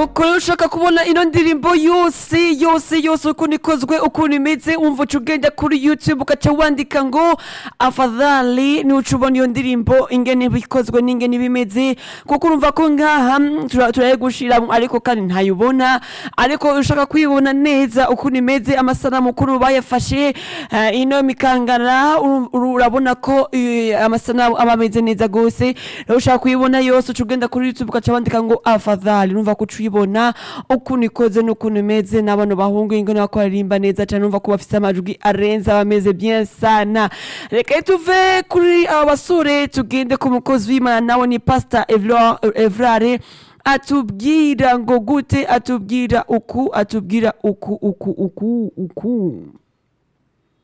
nuko rero ushaka kubona ino ndirimbo yose yose yose ukuntu ikozwe ukuntu imeze wumva uca ugenda kuri youtube ugaca wandika ngo afadhali niuca ubona iyo ndirimbo ingene bikozwe n'ingene bimeze kuko urumva ko ngaha mm, tura- turayigushira ariko kandi ntayibona ariko ushaka kuyibona neza ukuntu imeze amasanamu ukuntu bayafashe eh, ino mikangara uru- uru- urabona ko eh, amasanamu aba ameze neza gose rero ushaka kuyibona yose uca ugenda kuri youtube ugaca wandika ngo afadhali numva ko uca uyibona ukuntu ikoze n'ukuntu imeze n'abano bahungu ingene bako baririmba neza cane numva ko bafise amajwi arenze bameze bien sana reka tuve kuri aba basore tugende ku mukozi w'imana nawe ni pastor Evra- evrare atubwira ngo gute atubwira uku atubwira uku uku uku uku